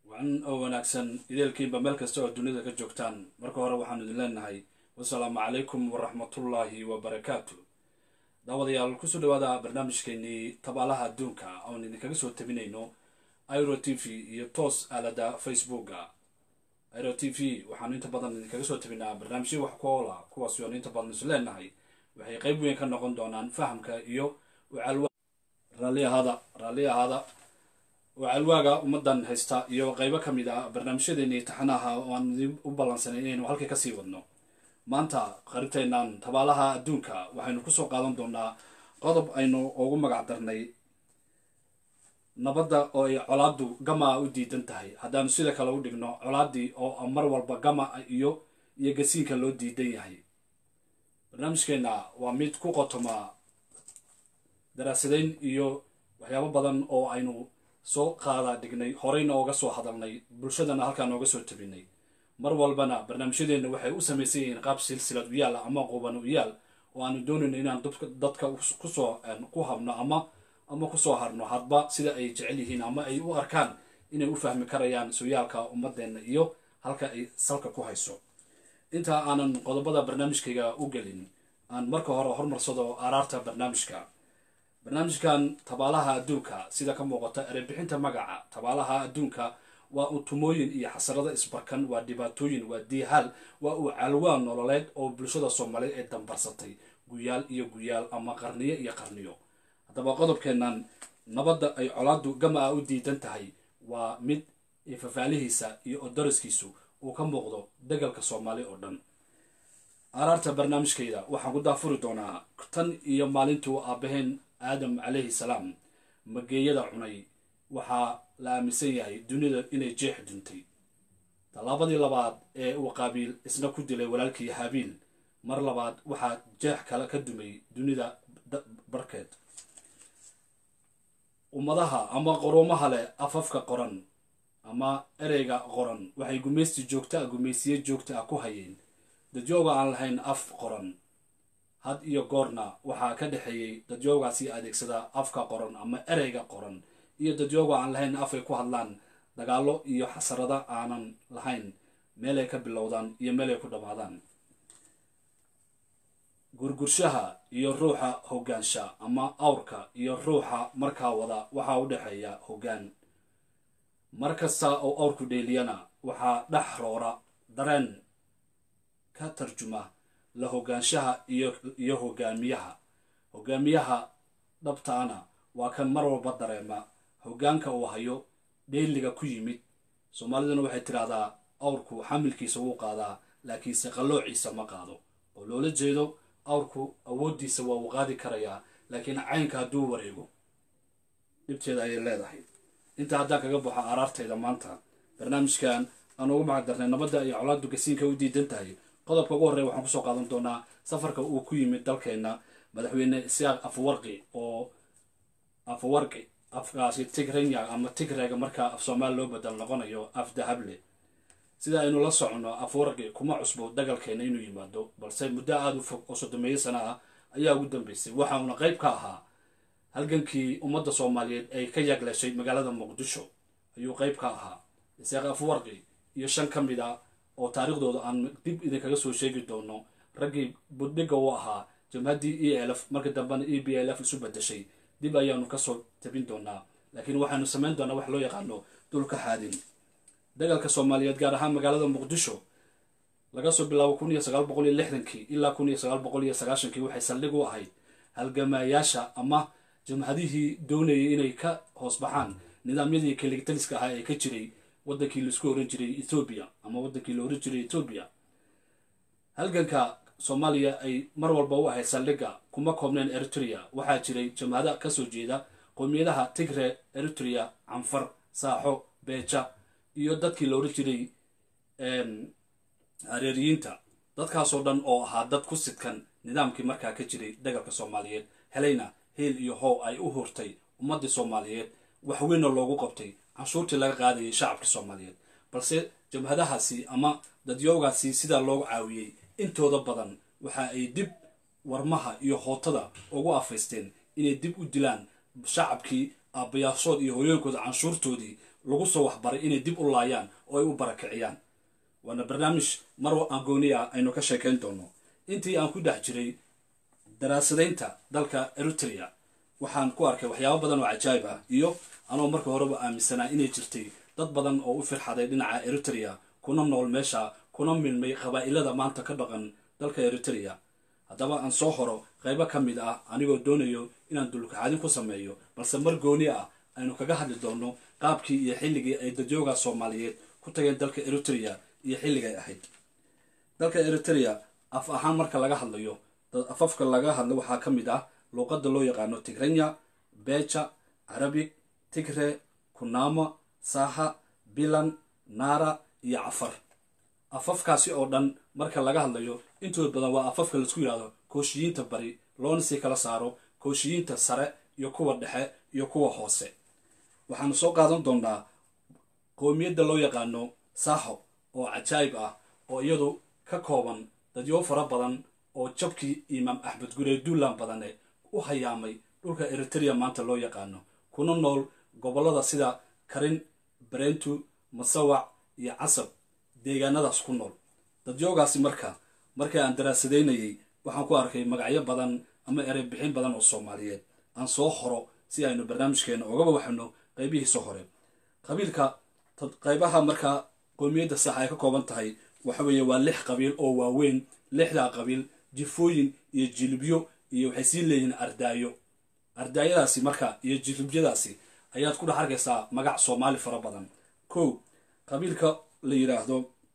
wacan oo wanaagsan ideelkiinba meel kasta oo dunida ka joogtaan marka hore waxaanu idin leenahay wasalaamu calaykum waraxmatullaahi wabarakaatu daawadayaal kusoo dhawaada barnaamijkeenii tabaalaha adduunka oon idinkaga soo tabinayno iro t v iyo toos aalada facebooka iro t v waxaanu inta badan idinkaga soo tabinaa barnaamijyo wax ku oola kuwaasi oonu inta badan isu leenahay waxay qeyb weyn ka noqon doonaan fahamka iyo raalli ahaada raalli ahaada wacalwaaga ummadan haysta iyo qeybo ka mid ah barnaamijyadeeni taxanaha oo aan idin u ballansanay inaynu halkii kasii wadno maanta qarinteennan tabaalaha adduunka waxaynu kusoo qaadan doonaa qodob aynu ugu magac darnay nabadda oo ay colaaddu gama u diidan tahay haddaanu sida kale u dhigno colaaddii oo mar walba gama iyo iyo gasiinka loo diidan yahay barnaamijkeenna waa mid ku qotoma daraasadayn iyo waxyaabo badan oo aynu soo qaada dhignay horeyna ooga soo hadalnay bulshadana halkaa nooga soo tabinay mar walbana barnaamijyadeenna waxay u samaysan yihiin qaab silsilad u yaal ama quban u yaal oo aanu doonayno inaan dadka kusoo ku habno ama ama kusoo harno hadba sida ay jecel yihiin ama ay u arkaan inay u fahmi karayaan sooyaalka ummadeenna iyo halka ay salka ku hayso intaa aanan qodobada barnaamijkayga u gelin aan marka hore hormarsado araarta barnaamijka barnaamijkan tabaalaha adduunka sida ka muuqata erebixinta magaca tabaalaha adduunka waa utumooyin iyo xasarada isbarkan waa dhibaatooyin waa diihaal waa uu calwaan nololeed oo bulshada soomaaliyeed ee dambarsatay guyaal iyo guyaal ama qarniyo iyo qarniyo haddaba qodobkeennan nabadda ay colaaddu gama a u diidan tahay waa mid fafaalihiisa iyo odaraskiisu uu ka muuqdo degalka soomaali oo dhan araarta barnaamijkayda waxaan ku daafuri doonaa tan iyo maalintuu aabaheen aadam calayhi salaam mageeyada cunay waxaa la aaminsan yahay dunida inay jeex duntay tallaabadii labaad ee uu qaabiil isna ku dilay walaalkii haabiil mar labaad waxaa jeex kale ka dumay dunida barkeed ummadaha ama qorumaha leh afafka qoran ama ereyga qoran waxay gumaysti joogta a gumaysiye joogta ah ku hayeen dadyoga aan lahayn af qoran had iyo goorna waxaa ka dhexeeyey dadyoogaasi adeegsada afka qoran ama ereyga qoran iyo dadyooga aan lahayn af ay ku hadlaan dagaallo iyo xasarada aanan lahayn meelay ka bilowdaan iyo meelay ku dhammaadaan gurgurshaha iyo ruuxa hoggaansha ama awrka iyo ruuxa markaa wada waxaa u dhexeeya hoggaan mar kasta oo awrku dheeliyana waxaa dhex roora dareen ka tarjuma la hoggaanshaha iyo hogaamiyaha hogaamiyaha dhabtaana waa kan mar walba dareema hoggaanka uu hayo dheeliga ku yimid soomaaliduna waxay tidhaahdaa awrku xamilkiisa wuu qaadaa laakiinse qalloociisa ma qaado oo loola jeedo awrku awooddiisa waa uu qaadi karayaa laakiin caynka hadduu wareego dhibteeda ayay leedahay intaa haddaan kaga baxo araartayda maanta barnaamijkan aan ugu magac darnay nabadda iyo colaaddu gasiinka u diidan tahay qodobka ugu horreya waxaan kusoo qaadan doonaa safarka uu ku yimid dalkeenna madaxweyne isaaq afwarqi oo afwarqi afkaasi tigrenya ama tigrega markaa af soomaali loo badal noqonayo af dahable sida aynu la soconno afwarqi kuma cusbo dagalkeena inuu yimaado balse muddo aada u fog oo soddomeeyo sana ah ayaa ugu dambeysay waxa uuna qayb ka ahaa halgankii ummadda soomaaliyeed ay ka yaagleeshay magaalada muqdisho ayuu qayb ka ahaa isaaq afwarqi iyo shan ka mid a oo taariikhdooda aan dib idinkaga soo sheegi doono raggii buddhiga u ahaa jamhaddii e lf marka dambena e b l f isu bedeshay dib ayaanu kasoo tabin doonaa laakiin waxaanu samayn doonaa wax loo yaqaano dulka xaadin dagalka soomaaliyeed gaar ahaan magaalada muqdisho laga soo bilaabo kun iyo sagaal boqol iyo lixdankii ilaa kun iyo sagaal boqol iyo sagaashankii waxay saldhig u ahayd halgamaayaasha ama jamhadihii doonayay inay ka hoos baxaan nidaamyadii keligtaliska ahaa ee ka jiray wadankii laisku oran jiray ethoobiya ama wadankii la oran jiray ethoobiya halganka soomaaliya ay mar walba u ahayd saldhigga kuma koobneen eritrea waxaa jiray jamhada kasoo jeeda qowmiyadaha tigre eritrea canfar saaxo beeja iyo dadkii la oran jiray hareeriyiinta dadkaasoo dhan oo ahaa dad ku sidkan nidaamkii markaa ka jiray dagalka soomaaliyeed helayna hiil iyo how ay u hurtay ummadii soomaaliyeed waxweynna loogu qabtay canshuurtii laga qaadayay shacabkii soomaaliyeed balse jamhadahaasi ama dadyoogaasi sidaa loogu caawiyey intooda badan waxa ay dib warmaha iyo hootada ugu afaysteen inay dib u dilaan shacabkii aabbayaashood iyo hooyooyinkooda canshuurtoodii lagu soo waxbaray inay dib u laayaan oo ay u barakiciyaan waana barnaamij mar agooni ah aynu ka sheekayn doono intii aan ku dhex jiray daraasadaynta dalka eritrea waxaan ku arkay waxyaabo badan oo cajaayib ah iyo anoo marka horeba aaminsanaa inay jirtay dad badan oo u firxaday dhinaca eritrea kuna nool meesha kuna milmay qabaa'ilada maanta ka dhaqan dalka eritrea haddaba aan soo horo qaybo ka mid ah anigoo doonayo inaan dulkaxadin ku sameeyo balse mar gooni ah aynu kaga hadli doonno qaabkii iyo xilligii ay dadyoga soomaaliyeed ku tageen dalka eritrea iyo xilligay ahayd dalka eritrea af ahaan marka laga hadlayo afafka laga hadlo waxaa ka mid ah luuqadda loo yaqaano tigranya beja carabig tigre kunama saha bilan naara iyo cafar afafkaasi oo dhan marka laga hadlayo intooda badan waa afafka laisku yidhahdo kooshiyiinta bari loona sii kala saaro kooshiyiinta sare iyo kuwa dhexe iyo kuwa hoose waxaanu soo qaadan doonaa qoomiyadda loo yaqaano saho oo cajaayib ah oo iyadu ka kooban dadyo fara badan oo jabkii imaam axmed guree duulaan badane u hayaamay dhulka eritrea maanta loo yaqaano kuna nool gobollada sida karin barentu masawac iyo casab deegaanadaas ku nool dadyoogaasi marka markii aan daraasadaynayay waxaan ku arkay magacyo badan ama erey bixin badan oo soomaaliyeed aan soo horo si aynu barnaamijkeena ogaba waxno qaybihiisa hore qabiilka qaybaha markaa qoomiyadda sax ay ka kooban tahay waxa weeye waa lix qabiil oo waaweyn lixdaa qabiil jifooyin iyo jilibyo iyo waxay sii leeyihiin ardaayo ardaayadaasi marka iyo jilibyadaasi ayaad ku dhex arkaysaa magac soomaali fara badan kow qabiilka la yidhaahdo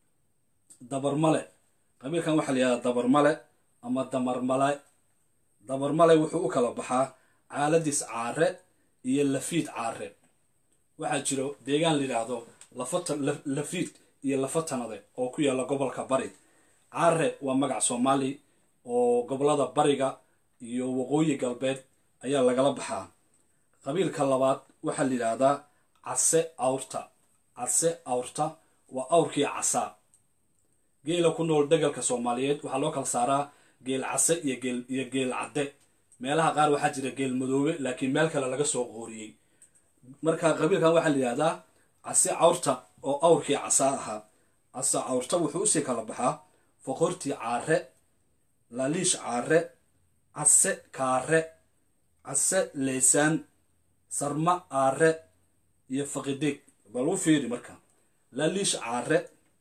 dabarmale qabiilkan waxaa la yidhahdaa dabarmale ama damarmale dabarmale wuxuu u kala baxaa caaladis caare iyo lafiid caare waxaa jiro deegaan la yidhaahdo lafiid iyo lafatanade oo ku yaalla gobolka bari caare waa magac soomaali oo gobollada bariga iyo waqooyi galbeed ayaa lagala baxaa qabiilka labaad waxaa la yidhaahdaa case awrta case awrta waa awrkii casaa geela ku nool degalka soomaaliyeed waxaa loo kala saaraa geel case iyo geel iyo geel cadde meelaha qaar waxaa jira geel madoobe laakiin meel kale laga soo qooriyey marka qabiilkan waxaa la yidhahdaa case cawrta oo awrkii casaa ahaa case cawrta wuxuu usii kala baxaa foqortii caare laliish caare case kaare case leysaan sarma aare iyo faqideeg bal u fiiri marka laliish caare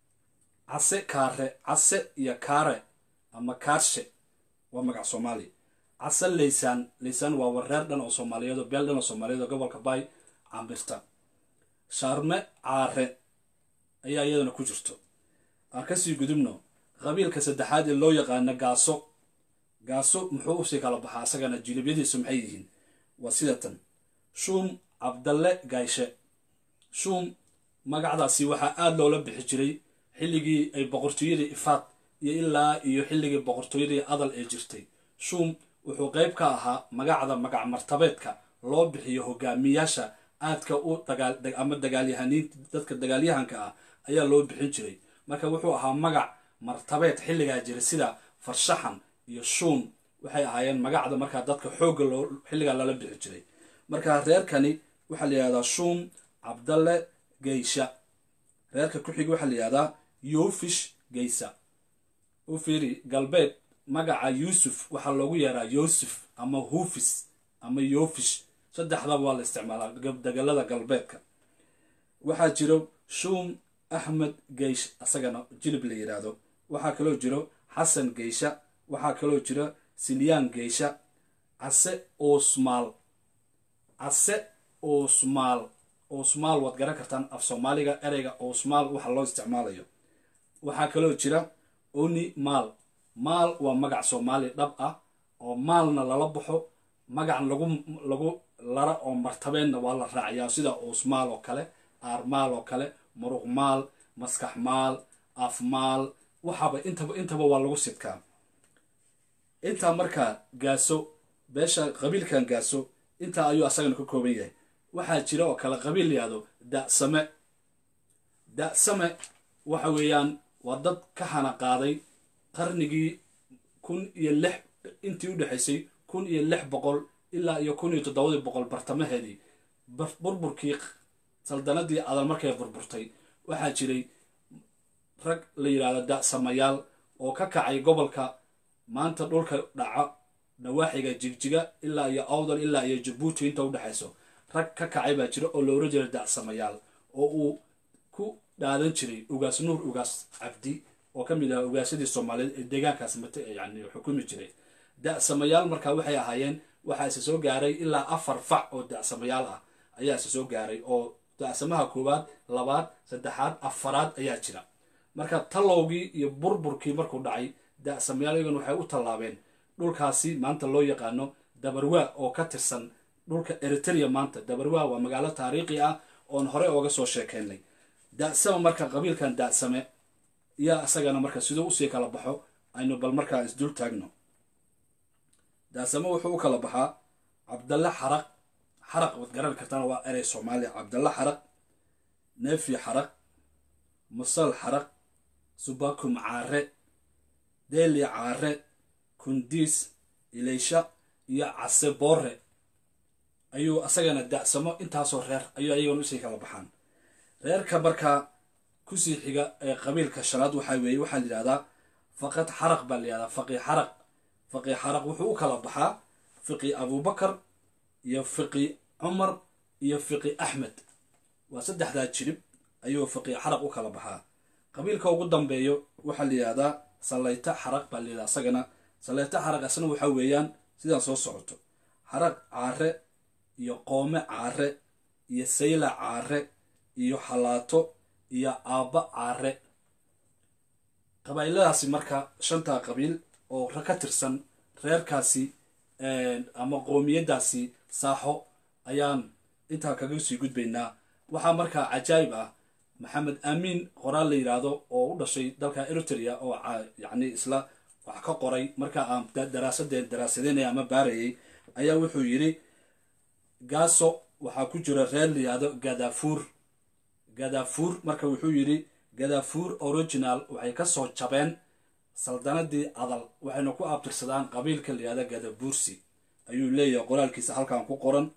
case kaare case iyo kaare ama kaarshe waa magac soomaali case leysaan leysaan waa wareer dhan oo soomaaliyeed oo beel dhan oo soomaaliyeed oo gobolka baay cambirta shaarme caare ayaa iyadana ku jirto aan kasii gudubno qabiilka saddexaad ee loo yaqaano gaaso gaaso muxuu usii kala baxaa asagana jilibyadiisu maxay yihiin waa sida tan shuum cabdalle gayshe shuum magacdaasi waxaa aada loola bixi jiray xilligii ay boqortooyadii ifaad iyo ilaa iyo xilligii boqortooyadii adal ee jirtay shuum wuxuu qayb ka ahaa magacda magac martabeedka loo bixiyo hogaamiyaasha aadka u ama dagaalyahaniin dadka dagaalyahanka ah ayaa loo bixin jiray marka wuxuu ahaa magac martabeed xilligaa jira sida farshaxan iyo shuun waxay ahaayeen magacda markaa dadka xoogga loo xilligaa lala bixi jiray marka reerkani waxaa la yihahdaa shuum cabdalle geysha reerka ku xig waxaa la yihahdaa yofish geysa u fiiri galbeed magaca yuusuf waxaa loogu yeeraa yuusuf ama hufis ama yofish saddexdaba waa la isticmaalaa degalada galbeedka waxaa jiro shuum axmed geysh asagana jilib la yidhaahdo waxaa kaloo jiro xasan geysha waxaa kaloo jiro silyaan geysha case osmaal case osmaal osmaal waad garan kartaan af soomaaliga ereyga osmaal waxa loo isticmaalayo waxaa kaloo jira oni maal maal waa magac soomaali dhab ah oo maalna lala baxo magac lagu lagu lara oo martabeenna waa la raaciyaa sida osmaal oo kale aarmaal oo kale muruq maal maskax maal af maal waxaaba intaba intaba waa lagu sidkaa intaa markaa gaaso beesha qabiilkan gaaso intaa ayuu asagana ka kooban yahay waxaa jira oo kale qabiil layihahdo dasame dasame waxa weeyaan waa dad ka hana qaaday qarnigii kun iyo lix intii u dhexaysay kun iyo lix boqol ilaa iyo kun iyo toddobadii boqol bartamaheedii burburkii saldanadii adal markay burburtay waxaa jiray rag la yidhaahdo da-samayaal oo ka kacay gobolka maanta dhulka dhaca nawaaxiga jigjiga ilaa iyo awdal ilaa iyo jabuuti inta udhexayso rag ka kacay baa jira oo loola jiray da-samayaal oo uu ku dhaadan jiray ugaas nuur ugaas cabdi oo ka mid ahaa ugaasadii soomaaliyeed ee deegaankaas mate yani xukumi jiray da-samayaal markaa waxay ahaayeen waxaa isa soo gaaray ilaa afar fac oo da-samayaal ah ayaa isa soo gaaray oo da-samaha koowaad labaad saddexaad afaraad ayaa jira marka tallowgii iyo burburkii markuu dhacay da-samayaal iyagan waxay u tallaabeen dhulkaasi maanta loo yaqaano dabarwaa oo ka tirsan dhulka eritrea maanta dabarwaa waa magaalo taariikhi ah oon hore ooga soo sheekeynay da-sama marka qabiilkan da-same yaa isagana marka siduu usii kala baxo aynu bal markaa isdul taagno da-same wuxuu u kala baxaa cabdalle xaraq xaraq waad garan kartaan waa erey soomaaliya cabdalle xaraq neefi xaraq musal xaraq subakum caare deeli caare kundiis ilaysha iyo case boore ayuu asagana da-samo intaasoo reer ayuu ayagana usii kala baxaan reerka markaa kusii xiga ee qabiilka shanaad waxaa weeye waxaa la yidhahdaa faqad xaraq baa la yihahdaa faqi xaraq faqi xaraq wuxuu u kala baxaa fiqi abubakar iyo fiqi cumar iyo fiqi axmed waa saddexdaa jirib ayuu fiqi xaraq u kala baxaa qabiilka ugu dambeeyo waxaa la yidhahdaa sallayta xaraq baa la yidhahdaa isagana sallayta xaraq asna waxaa weeyaan sidaan soo socoto xaraq caare iyo qoome caare iyo sayla caare iyo xalaato iyo aabba caare qabaa'iladaasi marka shantaa qabiil oo ka tirsan reerkaasi ama qoomiyadaasi saaxo ayaan intaa kaga sii gudbaynaa waxaa markaa cajaayib ah maxamed aamiin qoraal la yidhaahdo oo u dhashay dalka eritrea oo yacni isla wax ka qoray markaa aan daraasadeen daraasadeynaya ama baarayay ayaa wuxuu yidhi gaaso waxaa ku jira reer la yidhaahdo gadafuur gadafuur marka wuxuu yidhi gadafuur original waxay ka soo jabeen saldanadii adal waxayna ku abtirsadaan qabiilka la yihahda gadabuursi ayuu leeyahay qoraalkiisa halkan ku qoran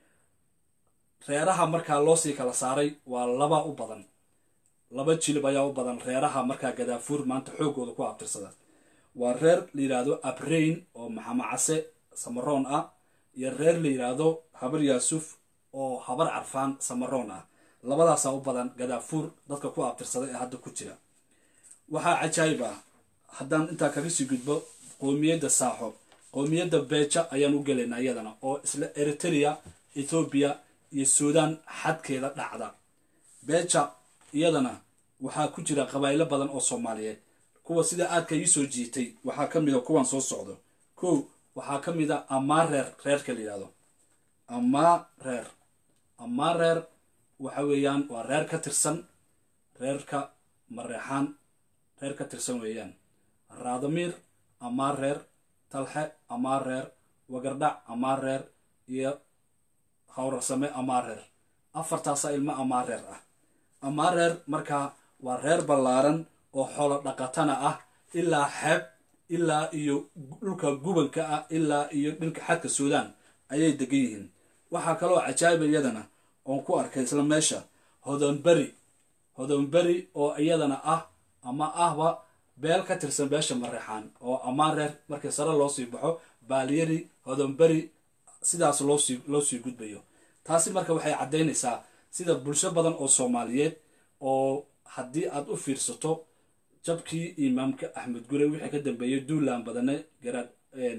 reeraha markaa loosii kala saaray waa laba u badan laba jilib ayaa u badan reeraha markaa gadaafuur maanta xoogooda ku abtirsada waa reer la yidhaahdo abrain oo maxamacase samaroon ah iyo reer la yidhaahdo habar yaasuf oo habar carfaan samaroon ah labadaasaa u badan gadaafuur dadka ku abtirsada ee hadda ku jira waxaa cajaayib ah haddaan intaa kaga sii gudbo qoomiyadda saaxo qoomiyadda beeja ayaan u gelaynaa iyadana oo isla eritrea ethoobiya iyo suudaan xadkeeda dhacda beeja iyadana waxaa ku jira qabaa'ilo badan oo soomaaliyeed kuwa sida aadka ii soo jiitay waxaa ka mid a kuwan soo socdo kow waxaa ka mid a amaareer reerka la yidhahdo amaareer amaareer waxa weeyaan waa reer ka tirsan reerka mareexaan reer ka tirsan weeyaan raadamiir amaareer talxe amaareer wagardhac amaareer iyo hawrarsame amaareer afartaasaa ilmo amaareer ah amaareer markaa waa reer ballaaran oo xoolo dhaqatana ah ilaa xeeb ilaa iyo dhulka gubanka ah ilaa iyo dhinka xadka suudaan ayay degan yihiin waxaa kaloo cajaa'iba iyadana oon ku arkay isla meesha hodonberi hodonberi oo iyadana ah ama ahba beel ka tirsan beesha mareexaan oo amaareer markii sare loo sii baxo baaliyari hodonberi sidaas loosii loo sii gudbayo taasi marka waxay caddaynaysaa sida bulsho badan oo soomaaliyeed oo haddii aad u fiirsato jabkii imaamka axmed gure wixii ka dambeeyey duulaan badane garaad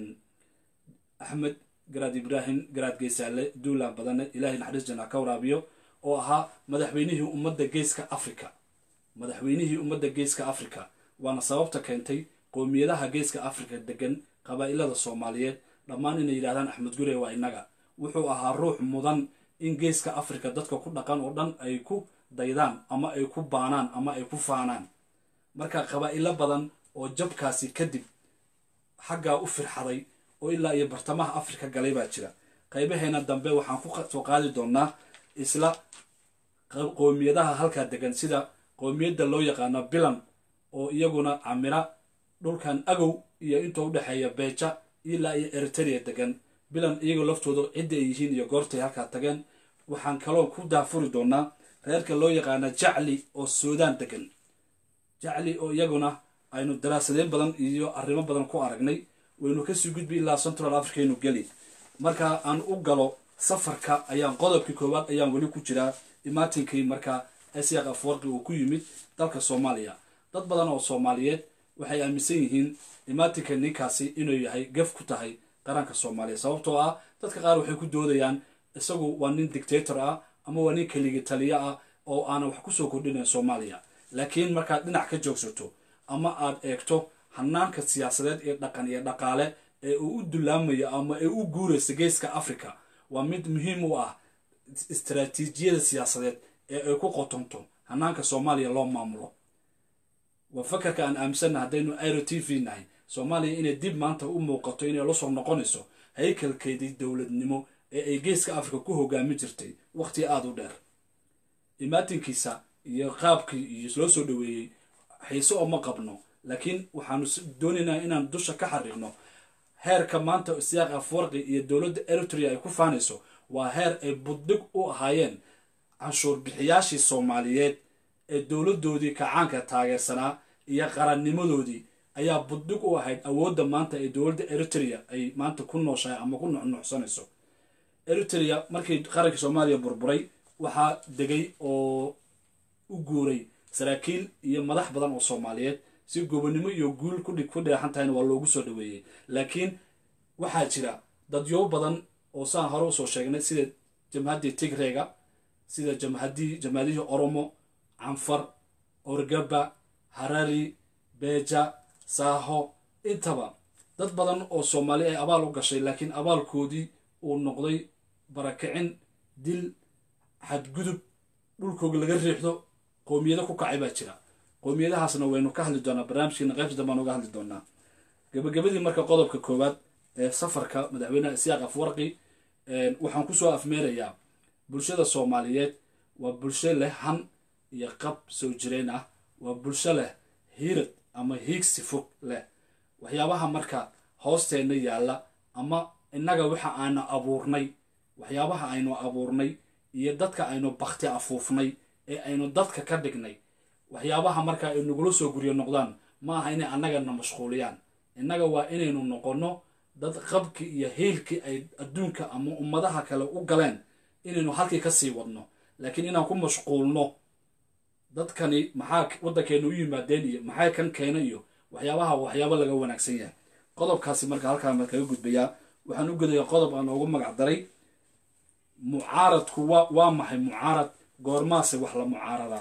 axmed garaad ibraahim garaad geysaale duulaan badane ilaahay naxariis janaa ka waraabiyo oo ahaa madaxweynihii ummadda geeska africa madaxweynihii ummadda geeska africa waana sababta keentay qoomiyadaha geeska africa degan qabaa'ilada soomaaliyeed dhammaan inay yidhahdaan axmed gure waa innaga wuxuu ahaa ruux mudan in geeska africa dadka ku dhaqan oo dhan ay ku daydaan ama ay ku baanaan ama ay ku faanaan marka qabaa'ilo badan oo jabkaasi kadib xaggaa u firxaday oo ilaa iyo bartamaha africa galay baa jira qaybaheena dambe waxaan ku soo qaadi doonaa isla qoomiyadaha halkaa degan sida qoomiyadda loo yaqaano bilan oo iyaguna camira dhulkan agow iyo inta u dhexeeya beeja ilaa iyo eritrea degan bilan iyagoo laftooda cidda ay yihiin iyo goortay halkaa tageen waxaan kaloo ku daafuri doonaa reerka loo yaqaana jacli oo suudaan degan jacli oo iyaguna aynu daraasadeyn badan iyo arrimo badan ku aragnay waynu kasii gudbi ilaa central africaynu geli marka aan u galo safarka ayaan qodobkii koowaad ayaan weli ku jiraa imaatinkii markaa asiaq afwarqi uu ku yimid dalka soomaaliya dad badan oo soomaaliyeed waxay aaminsan yihiin imaatinka ninkaasi inuu yahay gaf ku tahay qaranka soomaaliya sababtoo ah dadka qaar waxay ku doodayaan isagu waa nin dictator ah ama waa nin keligi taliyo ah oo aanan wax kusoo kordhinayn soomaaliya laakiin markaad dhinac ka joogsato ama aad eegto hanaanka siyaasadeed ee dhaqan iyo dhaqaale ee uu u dulaamayo ama ee u guuraysa geeska africa waa mid muhiim u ah istaraatiijiyada siyaasadeed ee ay ku qotonto hanaanka soomaaliya loo maamulo waa fakarka aan aaminsanna haddaynu airo t v nahay soomaaliya inay dib maanta u muuqato inay la soo noqonayso haykalkeedii dowladnimo ee ay geeska africa ku hogaamin jirtay waqti aada u dheer imaatinkiisa iyo qaabkii iyo loo soo dhaweeyey xiise ooma qabno laakiin waxaanu doonaynaa inaan dusha ka xariirno heerka maanta siyaaq afwarqi iyo dowladda eritrea ay ku faanayso waa heer ay buddig u ahaayeen canshuur bixiyaashii soomaaliyeed ee dowladdoodii kacaanka taageersanaa iyo qarannimadoodii ayaa buddig u ahayd awoodda maanta ee dowladda eritrea ay maanta ku nooshahay ama ku nuxnuxsanayso eritrea markii qarankii soomaaliya burburay waxaa degay oo u guuray saraakiil iyo madax badan oo soomaaliyeed si gobonnimo iyo guul ku dheexan tahayna waa loogu soo dhaweeyey laakiin waxaa jira dadyo badan oo saan hore usoo sheegnay sida jamhaddii tigreega sida jamhadii jamhadihii oromo canfar orgaba harari beja saaho intaba dad badan oo soomaali ay abaal u gashay laakiin abaalkoodii uu noqday barakicin dil xadgudub dhulkooga laga riixdo qoomiyado ku kacay baa jira qoomiyadahaasna waynu ka hadli doonaa barnaamijkeena qaybta dambaan uga hadli doonaa gabagabadii marka qodobka koowaad ee safarka madaxweyneha isiyaaq afwarqi waxaan kusoo afmeerayaa bulshada soomaaliyeed waa bulsho leh han iyo qab soo jireen ah waa bulsho leh hiirad ama hiigsi fog leh waxyaabaha marka hoosteenna yaalla ama innaga waxa aanu abuurnay waxyaabaha aynu abuurnay iyo dadka aynu bakti afuufnay ee aynu dadka ka dhignay waxyaabaha marka ay nagula soo guryo noqdaan ma aha inay annagana mashquuliyaan innaga waa inaynu noqonno dad qabkii iyo hiilkii ay adduunka ama ummadaha kale u galeen inaynu halkii ka sii wadno laakiin inaan ku mashquulno dadkani maxaa waddankeena u yimaadeen iyo maxaa kan keena iyo waxyaabaha waxyaabo laga wanaagsan yahay qodobkaasi marka halkaan kaga gudbayaa waxaan u gudayaa qodob aan ugu magac daray mucaaradku waa waa maxay mucaarad goormaase wax la mucaaradaa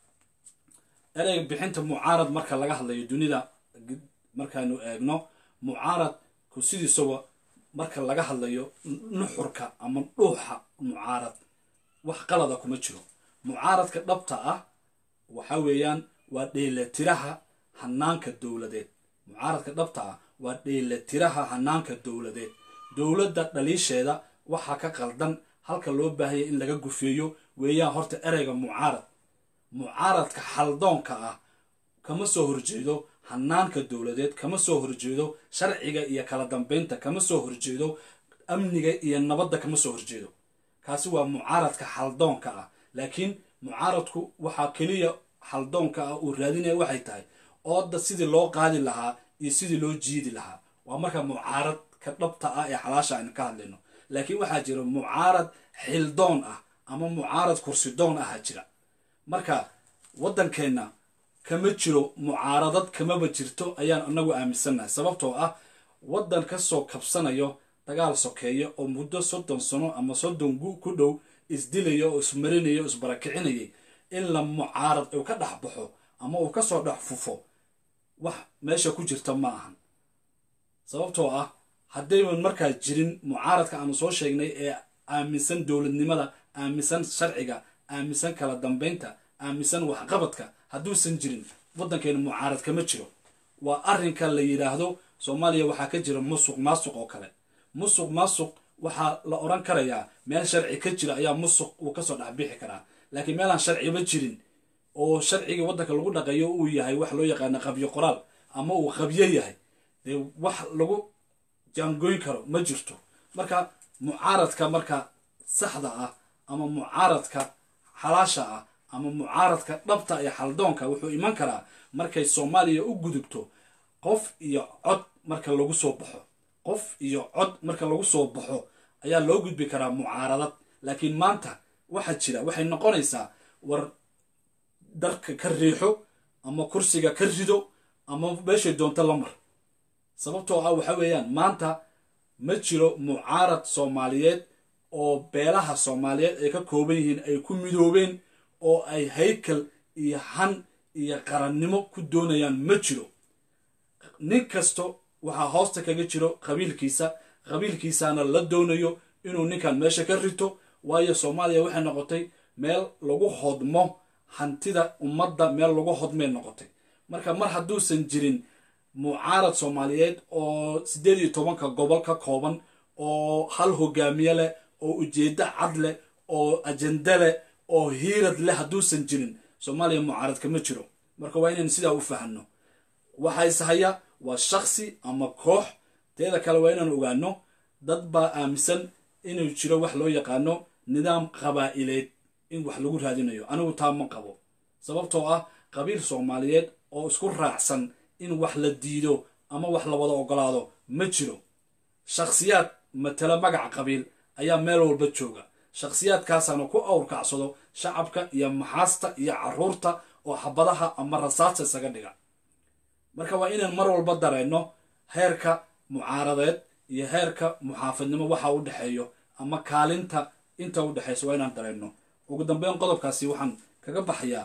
ereyga bixinta mucaarad marka laga hadlayo dunida markaanu eegno mucaaradku sidiisaba marka laga hadlayo nuxurka ama dhuuxa mucaarad wax qalada kuma jiro mucaaradka dhabta ah waxa weeyaan waa dheelatiraha hanaanka dowladeed mucaaradka dhabta ah waa dheelatiraha hanaanka dowladeed dowladda dhaliisheeda waxaa ka qaldan halka loo baahaya in laga gufeeyo weeyaan horta ereyga mucaarad mucaaradka xaldoonka ah kama soo horjeedo hanaanka dowladeed kama soo horjeedo sharciga iyo kala dambeynta kama soo horjeedo amniga iyo nabadda kama soo horjeedo kaasi waa mucaaradka xaldoonka ah laakiin mucaaradku waxaa keliya xaldoonka ah uu raadinaya waxay tahay ooda sidii loo qaadi lahaa iyo sidii loo jiidi lahaa waa marka mucaaradka dhabta ah ee xalaasha aynu ka hadlayno laakiin waxaa jira mucaarad xildoon ah ama mucaarad kursidoon aha jira marka waddankeenna kama jiro mucaaradad kamaba jirto ayaan inagu aaminsannahay sababtoo ah waddan kasoo kabsanayo dagaal sokeeya oo muddo soddon sano ama soddon gu ku dhow isdilaya oo ismarinaya oo isbarakicinayay in la mucaarad uu ka dhex baxo ama uu kasoo dhex fufo wax meesha ku jirta ma ahan sababtoo ah haddaynan markaa jirin mucaaradka aanu soo sheegnay ee aaminsan dowladnimada aaminsan sharciga aaminsan kala dambeynta aaminsan waxqabadka hadduusan jirin waddankeena mucaarad kama jiro waa arrinka la yidhaahdo soomaaliya waxaa ka jira musuq maasuq oo kale musuq maasuq waxaa la odhan karayaa meel sharci ka jira ayaa musuq uu kasoo dhexbixi karaa laakiin meelaan sharciba jirin oo sharcigii waddanka lagu dhaqayo uu yahay wax loo yaqaana qabyo qoraal ama uu qabyo yahay dee wax lagu jaangoyn karo ma jirto marka mucaaradka marka saxda ah ama mucaaradka xalaasha ah ama mucaaradka dhabta iyo xaldoonka wuxuu iman karaa markay soomaaliya u gudubto qof iyo cod marka lagu soo baxo qof iyo cod marka lagu soo baxo ayaa loo gudbi karaa mucaaradad laakiin maanta waxaa jira waxay noqonaysaa war darka ka riixo ama kursiga ka rido ama meeshay doonto la mar sababtoo ah waxa weeyaan maanta ma jiro mucaarad soomaaliyeed oo beelaha soomaaliyeed ay ka kooban yihiin ay ku midoobeen oo ay haykal iyo han iyo qarannimo ku doonayaan ma jiro nin kasto waxaa hoosta kaga jiro qabiilkiisa qabiilkiisana la doonayo inuu ninkan meesha ka rito waayo soomaaliya waxay noqotay meel lagu hodmo hantida ummadda meel lagu hodmay noqotay marka mar hadduusan jirin mucaarad soomaaliyeed oo siddeed iyo tobanka gobol ka kooban oo hal hogaamiye leh oo ujeeddo cad leh oo ajende leh oo hiirad leh hadduusan jirin soomaaliya mucaarad kama jiro marka waa inaynu sidaa u fahanno waxays haya waa shaksi ama koox teeda kale waa inaan ogaano dad baa aaminsan inuu jiro wax loo yaqaano nidaam qabaa'ileed in wax lagu raadinayo anigu taa ma qabo sababtoo ah qabiil soomaaliyeed oo isku raacsan in wax la diido ama wax la wada ogolaado ma jiro shakhsiyaad matala magaca qabiil ayaa meel walba jooga shakhsiyaadkaasaana ku awrkacsado shacabka iyo maxaasta iyo caruurta oo xabadaha ama rasaasta isaga dhiga marka waa inaan mar walba dareenno heerka mucaaradeed iyo heerka muxaafadnimo waxa u dhexeeyo ama kaalinta inta u dhexayso waa inaan dareenno ugu dambeyn qodobkaasi waxaan kaga baxayaa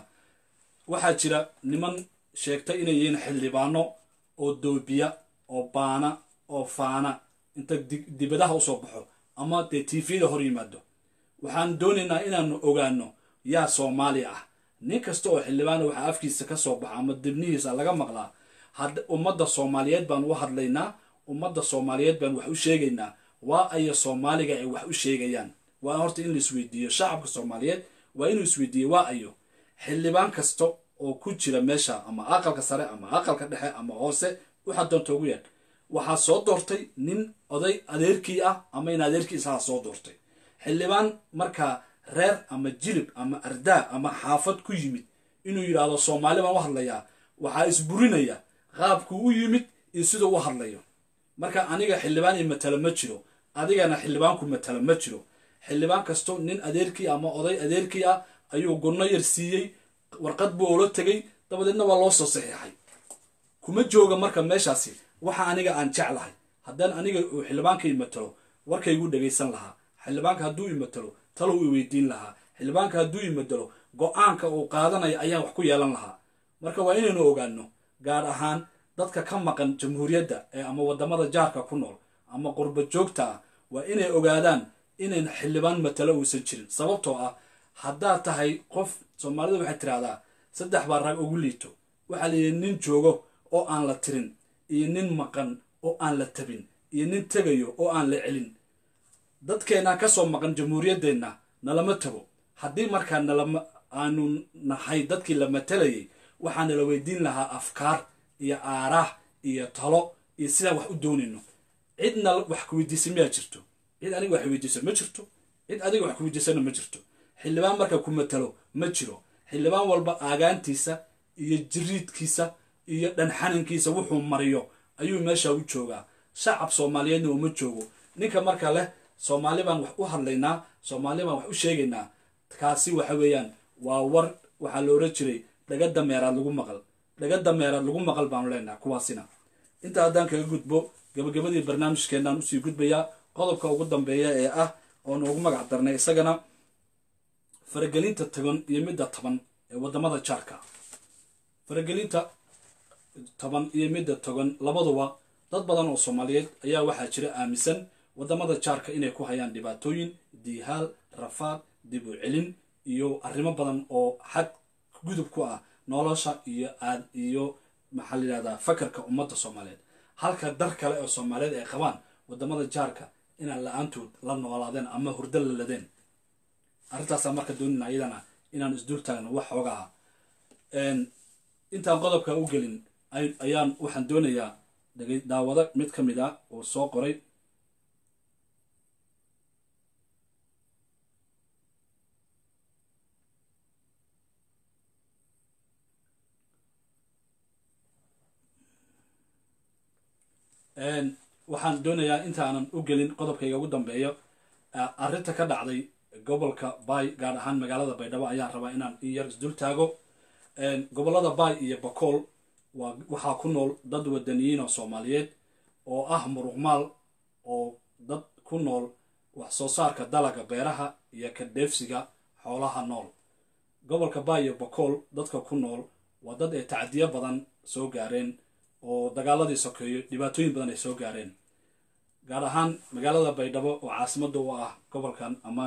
waxaa jira niman sheegtay inay yihiin xildhibaano oo doobiya oo baana oo faana inta dibadaha usoo baxo ama dee tvda hor yimaado waxaan doonaynaa inaanu ogaano yaa soomaali ah nin kasta oo xildhibaana waxaa afkiisa ka soo baxa ama dibnihiisa laga maqlaa ummadda soomaaliyeed baan u hadlaynaa ummadda soomaaliyeed baan wax u sheegaynaa waa aya soomaaliga ay wax u sheegayaan waa horta in la isweydiiyo shacabka soomaaliyeed waa inuu isweydiiyo waa ayo xildhibaan kasta oo ku jira meesha ama aqalka sare ama aqalka dhexe ama hoose waxaa doonta ugu yeedh waxaa soo doortay nin oday adeerkii ah ama in adeerkiisaha soo doortay xildhibaan markaa reer ama jilib ama ardaa ama xaafad ku yimid inuu yidhaahdo soomaali baan u hadlayaa waxaa isburinaya qaabkuu u yimid iyo siduu u hadlayo marka aniga xildhibaan i matala ma jiro adigana xildhibaanku matala ma jiro xildhibaan kasto nin adeerkii ama oday adeerkii ah ayuu gunno yar siiyey warqad buu ula tegay dabadeedna waa loo soo saxiixay kuma jooga marka meeshaasi waxa aniga aan jeclahay haddaan aniga uu xildhibaanka imatalo warkaygu dhagaysan lahaa xildhibaanka hadduu imatalo talo i weydiin lahaa xildhibaanka hadduu imatalo go-aanka uu qaadanaya ayaan wax ku yeelan lahaa marka waa inaynu ogaano gaar ahaan dadka ka maqan jamhuuriyadda ee ama waddamada jaarka ku nool ama qurba joogta ah waa inay ogaadaan inayn xildhibaan matalo uusan jirin sababtoo ah haddaad tahay qof soomaalida waxay tidhahdaa saddex baa rag ugu liito waxaa la yidhi nin joogo oo aan la tirin iyo nin maqan oo aan la tabin iyo nin tegayo oo aan la celin dadkeenna ka soo maqan jamhuuriyaddeenna nalama tago haddii markaa nalama aanu nahay dadkii la matalayay waxaa nala weydiin lahaa afkaar iyo aaraah iyo talo iyo sidaan wax u doonayno cidna wax ku weydiisa miyaa jirto cid aniga wax weydiisa ma jirto cid adiga wax ku weydiisana ma jirto xildhibaan marka ku matalo ma jiro xildhibaan walba aagaantiisa iyo jiriidkiisa iyo dhanxanankiisa wuxuu mariyo ayuu meesha u joogaa shacab soomaaliyeedna uma joogo ninka marka leh soomaali baan wax u hadlaynaa soomaali baan wax u sheegaynaa kaasi waxa weeyaan waa war waxaa la oran jiray dhaga dameeraad lagu maqal dhaga dameeraad lagu maqal baanu leenaha kuwaasina intaa haddaan kaga gudbo gabagabadii barnaamijkeenaan usii gudbayaa qodobka ugu dambeeya ee ah oonu ugu magac darnay isagana faragelinta tagan iyo midda taban ee waddamada jaarka faragelinta toban iyo midda togan labaduba dad badan oo soomaaliyeed ayaa waxaa jira aaminsan waddamada jaarka inay ku hayaan dhibaatooyin diihaal rafaad dib u celin iyo arrimo badan oo xad gudub ku ah nolosha iyo aad iyo maxaa la yidhahdaa fakarka ummadda soomaaliyeed halka dar kale oo soomaaliyeed ay qabaan waddamada jaarka inaan la-aantood la noolaadeen ama hurdo la ladeen arrintaasaa marka doonina iyadana inaan isdul taagno wax xoogaha intaan qodobka u gelin ayaan waxaan doonayaa daawado mid ka mid ah oo soo qoray waxaan doonayaa intaanan u gelin qodobkayga ugu dambeeyo arrinta ka dhacday gobolka bay gaar ahaan magaalada baydhabo ayaan rabaa inaan in yar isdul taago gobolada bay iyo bakool waa waxaa ku nool dad wadaniyiin oo soomaaliyeed oo ah muruqmaal oo dad ku nool wax soo saarka dalaga beeraha iyo ka dheefsiga xoolaha nool gobolka bay iyo bakool dadka ku nool waa dad ay tacdiyo badan soo gaareen oo dagaaladii sokeeyo dhibaatooyin badan ay soo gaareen gaar ahaan magaalada baydhabo oo caasimada u ah gobolkan ama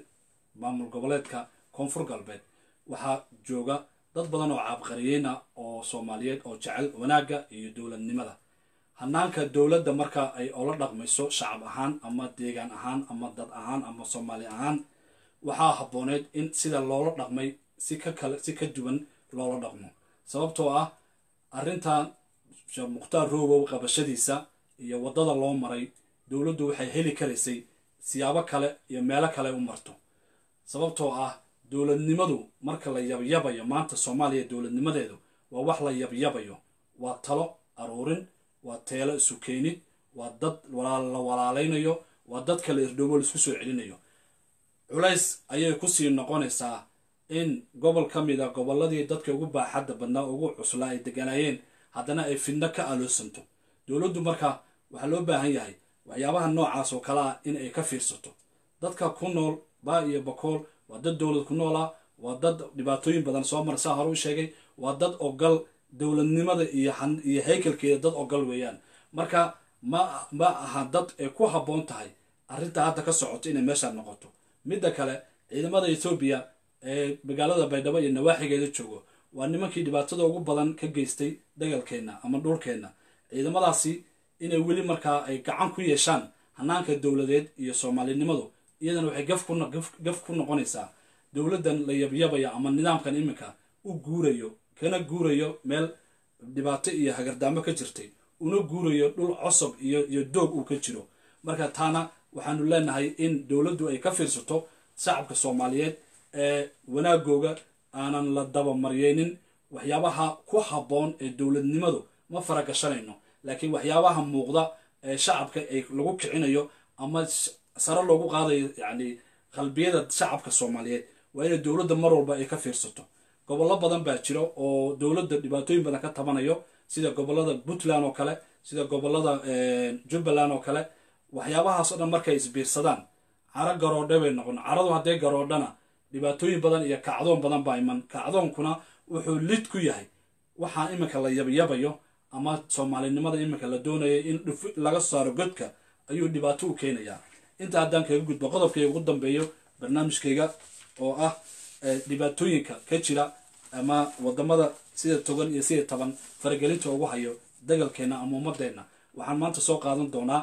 maamul goboleedka koonfur galbeed waxaa jooga dad badan oo caabqariyeyna oo soomaaliyeed oo jecel wanaagga iyo dowladnimada hanaanka dowladda marka ay ola dhaqmayso shacab ahaan ama deegaan ahaan ama dad ahaan ama soomaali ahaan waxaa habbooneed in sida loola dhaqmay si ka kale si ka duwan loola dhaqmo sababtoo ah arrintan sheekh mukhtaar roobow qabashadiisa iyo waddada loo maray dowladdu waxay heli karaysay siyaabo kale iyo meelo kale u marto sababtoo ah dowladnimadu marka la yabyabayo maanta soomaaliya dowladnimadeedu waa wax la yabyabayo waa talo aruurin waa teelo isu keenid waa dad la walaalaynayo waa dad kale irdhoobo laisku soo celinayo culays ayay kusii noqonaysaa in gobol ka mid a gobolladii dadka ugu baaxadda badnaa ugu cuslaa ay deganaayeen haddana ay fidno ka aloosanto dowladdu marka waxaa loo baahan yahay waxyaabaha noocaas oo kale ah in ay ka fiirsato dadka ku nool baa iyo bakool waa dad dowlad ku nool ah waa dad dhibaatooyin badan soo mara saa hore u sheegay waa dad ogal dowladnimada iyo iyo haykalkeeda dad ogal weeyaan marka ma ma aha dad ay ku habboon tahay arrintaa hadda ka socoto inay meeshaa noqoto midda kale ciidamada ethoobiya ee magaalada baydhabo iyo nawaaxigeeda joogo waa nimankii dhibaatada ugu badan ka geystay dagalkeenna ama dhulkeenna ciidamadaasi inay weli markaa ay gacan ku yeeshaan hanaanka dowladeed iyo soomaalinimadu iyadana waxay gaf ku noqonaysaa dowladdan la yabyabaya ama nidaamkan iminka u guurayo kana guurayo meel dhibaato iyo hagardaamo ka jirtay una guurayo dhul cosob iyo iyo doog uu ka jiro marka taana waxaanu leenahay in dowladdu ay ka fiirsato shacabka soomaaliyeed ee wanaagooga aanan la dabamariyeynin waxyaabaha ku habboon ee dowladnimadu ma faragashanayno laakiin waxyaabaha muuqda ee shacabka ay lagu kicinayo ama sare loogu qaadayo yacni qalbiyada shacabka soomaaliyeed waa inay dowladda mar walba ay ka fiirsato gobollo badan baa jira oo dowladda dhibaatooyin badan ka tabanayo sida gobollada puntland oo kale sida gobollada jubbaland oo kale waxyaabahaas o dhan markay isbiirsadaan caro garoodhe bay noqon caradu hadday garoodhana dhibaatooyin badan iyo kacdoon badan baa iman kacdoonkuna wuxuu lid ku yahay waxaa iminka la yabyabayo ama soomaalinimada iminka la doonaya in laga saaro godka ayuu dhibaato u keenayaa inta haddaan kaga gudbo qodobkayga ugu dambeeyo barnaamijkayga oo ah dhibaatooyinka ka jira ama wadamada sida togan iyo sida taban faragelinta ugu hayo dagalkeenna ama ummadeenna waxaan maanta soo qaadan doonaa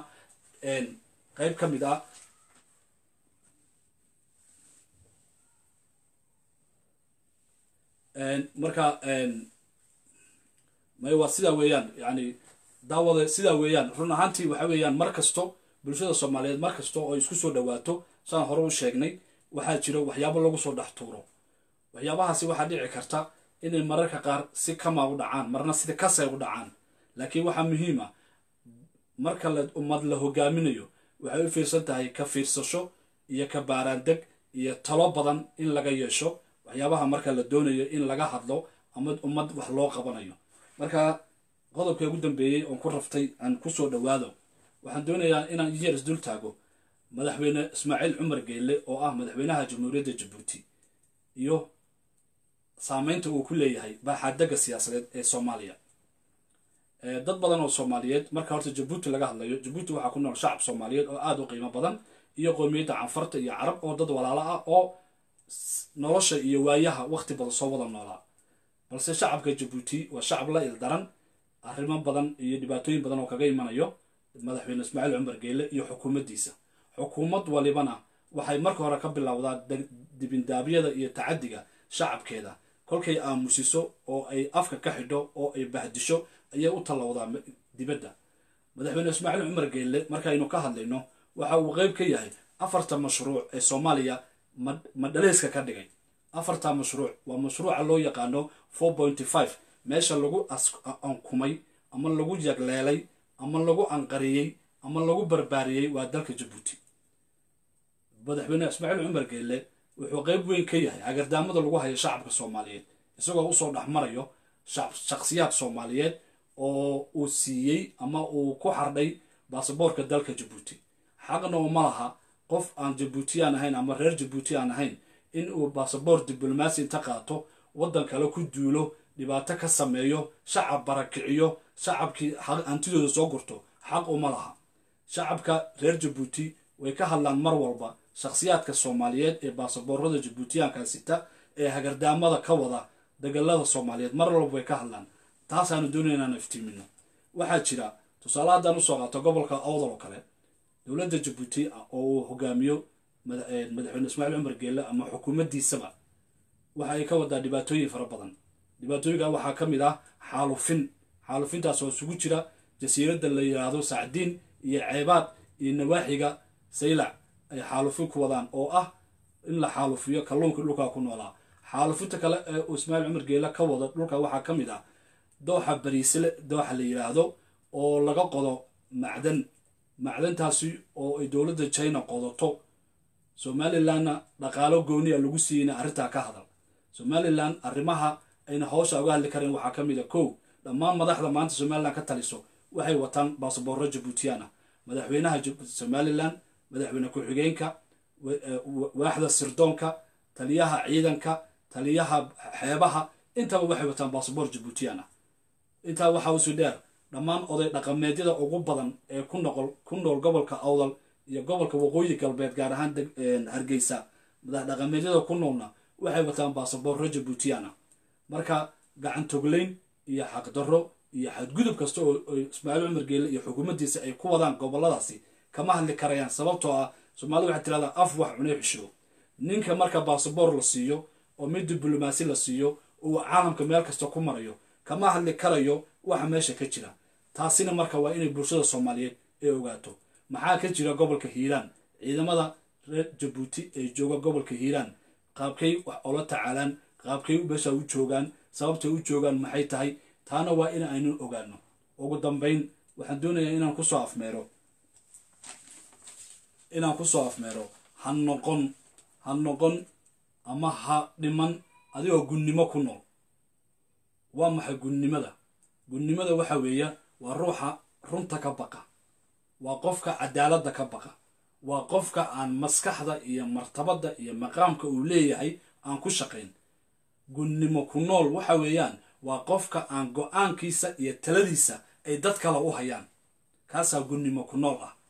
qeyb ka mid ah marka may waa sidaa weeyaan yani daawada sidaa weeyaan run ahaantii waxa weeyaan mar kasto bulshada soomaaliyeed mar kasta oo isku soo dhawaato saan hore u sheegnay waxaa jiro waxyaabo lagu soo dhex tuuro waxyaabahaasi waxaa dhici karta inay mararka qaar si kama u dhacaan marna sida kasay u dhacaan laakiin waxaa muhiim ah marka la ummad la hogaaminayo waxay u fiirsan tahay ka fiirsasho iyo ka baaraandeg iyo talo badan in laga yeesho waxyaabaha marka la doonayo in laga hadlo ama ummad wax loo qabanayo marka qodobka ugu dambeeyey oon ku raftay aan kusoo dhawaado waxaan doonayaa inaan yeer isdul taago madaxweyne ismaaciil cumar geyle oo ah madaxweynaha jamhuuriyadda jabuuti iyo saameynta uu ku leeyahay baaxaadega siyaasadeed ee soomaaliya dad badan oo soomaaliyeed marka horta jabuuti laga hadlayo jabuuti waxaa ku nool shacab soomaaliyeed oo aada u qiimo badan iyo qoomiyadda canfarta iyo carab oo dad walaalo ah oo nolosha iyo waayaha waqti badan soo wada noolaa balse shacabka jabuuti waa shacab la ildaran arrimo badan iyo dhibaatooyin badan oo kaga imanayo madaxweyne ismaaciil cumar geyle iyo xukuumaddiisa xukuumad walibana waxay marka hore ka bilowdaa dibindaabyada iyo tacadiga shacabkeeda kolkay aamusiso oo ay afka ka xidho oo ay bahdisho ayay u tallowdaa dibadda madaxweyne ismaaciil cumar geelle markaynu ka hadlayno waxa uu qeyb ka yahay afarta mashruuc ee soomaaliya madhaleyska ka dhigay afarta mashruuc waa mashruuca loo yaqaano four pointy five meesha lagu ankumay ama lagu yagleelay ama lagu anqariyey ama lagu barbaariyey waa dalka jabuuti madaxweyne ismaaciil cumar geelle wuxuu qeyb weyn ka yahay hagardaamada lagu hayo shacabka soomaaliyeed isagoo usoo dhexmarayo shakhsiyaad soomaaliyeed oo uu siiyey ama uu ku xardhay baasaboorka dalka jabuuti xaqna uma laha qof aan jabuutiyaan ahayn ama reer jabuuti aan ahayn in uu baasaboor diblomaasi inta qaato waddan kale ku duulo dhibaato ka sameeyo shacab barakiciyo shacabkii hantidooda soo gurto xaq uma laha shacabka reer jabuuti way ka hadlaan mar walba shakhsiyaadka soomaaliyeed ee baasaboorada jabuutiyaanka sita ee hagardaamada ka wada dagaalada soomaaliyeed mar walba way ka hadlaan taasaanu doonaya inaan iftiimino waxaa jira tusaale haddaan usoo qaato gobolka awdal oo kale dowladda jabuuti oo uu hogaamiyo madaxweyne ismaaciil cumar geelle ama xukuumaddiisaba waxa ay ka wadaa dhibaatooyin fara badan dhibaatooyinka waxaa ka mid ah xaalufin xaalufintaas oo isugu jira jasiiradda la yidhaahdo sacdiin iyo ceebaad iyo nawaaxiga saylac ay xaalufin ku wadaan oo ah in la xaalufiyo kalluunka dhulkaa ku noolaa xaalufinta kale ee uu ismaaciil cumar geelle ka wado dhulka waxaa ka mid ah dooxa bariisle dooxa la yidhaahdo oo laga qodo macdan macdantaasi oo ay dowladda china qodato somalilanna dhaqaalo gooniya lagu siiyeyna arrintaa ka hadal somalilan arrimaha ayna hawsha uga hadli kareen waxaa ka mid a kow dhammaan madaxda maanta somalilan ka taliso waxay wataan baasaboorro jabuutiyaan ah madaxweynaha somalilan madaxweyne ku-xigeenka waaxda sirdoonka taliyaha ciidanka taliyaha xeebaha intaba waxay wataan baasaboor jabuutiyaan ah intaa waxaa usii dheer dhammaan oday dhaqameedyada ugu badan ee ku noqol ku nool gobolka awdal iyo gobolka waqooyi galbeed gaar ahaan hargeysa madax dhaqameedyada ku noolna waxay wataan baasaboorro jabuutiyaan ah marka gacan togleyn iyo xaqdarro iyo xadgudub kasta oo ismaaciil cumar geelle iyo xukuumaddiisa ay ku wadaan goboladaasi kama hadli karayaan sababtoo ah soomaalida waxay tirahdaa af wax cunay xisho ninka marka baasaboor la siiyo oo mid diblomaasi la siiyo uu caalamka meel kasta ku marayo kama hadli karayo waxa meesha ka jira taasina marka waa inay bulshada soomaaliyeed ay ogaato maxaa ka jira gobolka hiiraan ciidamada reer jabuuti ee jooga gobolka hiiraan qaabkay wax ola tacaalaan qaabkay meesha u joogaan sababtay u joogaan maxay tahay taana waa in aynu ogaano ugu dambayn waxaan doonayaa inaan kusoo afmeero inaan kusoo afmeero ha noqon ha noqon ama ha dhiman adigoo gunnimo ku nool waa maxay gunnimada gunnimada waxa weeya waa ruuxa runta ka baqa waa qofka cadaaladda ka baqa waa qofka aan maskaxda iyo martabadda iyo maqaamka uu leeyahay aan ku shaqayn gunnimo ku nool waxa weeyaan waa qofka aan go-aankiisa iyo taladiisa ay dad kale u hayaan kaasaa gunnimo ku nool ah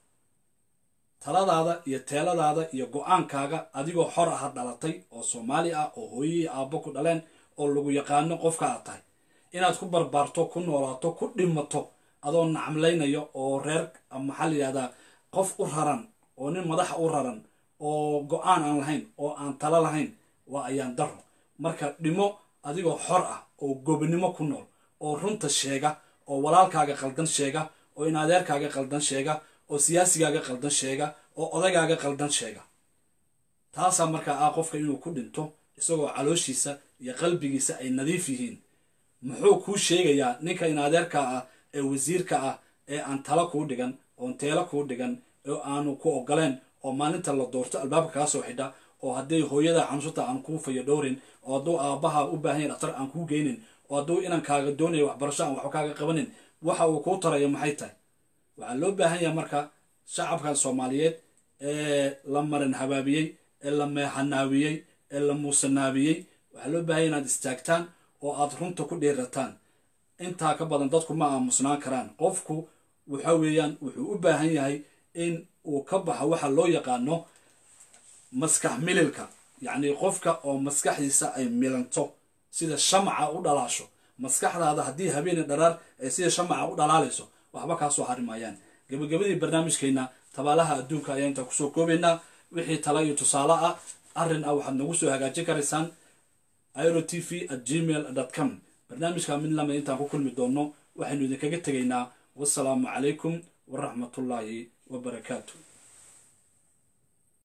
taladaada iyo teeladaada iyo go-aankaaga adigoo xor aha dhalatay oo soomaali ah oo hooyihii aabbo ku dhaleen oo lagu yaqaano qofka aad tahay inaad ku barbaarto ku noolaato ku dhimato adoo nacamlaynayo oo reer maxaa la yidhahdaa qof u raran oo nin madaxa u raran oo go-aan aan lahayn oo aan talo lahayn waa ayaan daro marka dhimo adigoo xor ah oo gobnimo ku nool oo runta sheega oo walaalkaaga qaldan sheega oo in adeerkaaga qaldan sheega oo siyaasigaaga qaldan sheega oo odagaaga qaldan sheega taasaa markaa ah qofka inuu ku dhinto isagoo calooshiisa iyo qalbigiisa ay nadiif yihiin muxuu kuu sheegayaa ninka in adeerka ah ee wasiirka ah ee aan talo kuu dhigan oon teelo kuu dhigan oo aanu ku ogoleen oo maalinta la doorto albaabka kaa soo xidha oo hadday hooyada xanuunsata aan kuu fayo dhowrin oo hadduu aabbaha u baahan yahy dhaktar aan kuu geynin oo hadduu inankaaga doonaya waxbarasho aan waxba kaaga qabanin waxa uu kuu taraya maxay tahay waxaa loo baahan yahay marka shacabkan soomaaliyeed ee la marin habaabiyey ee la meexanaawiyey ee la muusanaabiyey waxaa loo baahanya inaad istaagtaan oo aad runta ku dhiirataan intaa ka badan dadku ma aamusnaan karaan qofku waxa weeyaan wuxuu u baahan yahay in uu ka baxo waxa loo yaqaano maskax mililka yacni qofka oo maskaxdiisa ay milanto sida shamaca u dhalaasho maskaxdaada haddii habeeni dharaar ay sida shamaca u dhalaalayso waxba kaasoo harimayaan gabagabadii barnaamijkeenna tabaalaha adduunka ayaa intaa kusoo koobaynaa wixii tala iyo tusaale ah arrin ah waxaad nagu soo hagaajin karaysaan iro t v at gmail com barnaamijka mid lamid intaan ku kulmi doonno waxaynu idinkaga tegaynaa wasalaamu calaykum waraxmatullaahi wabarakaatu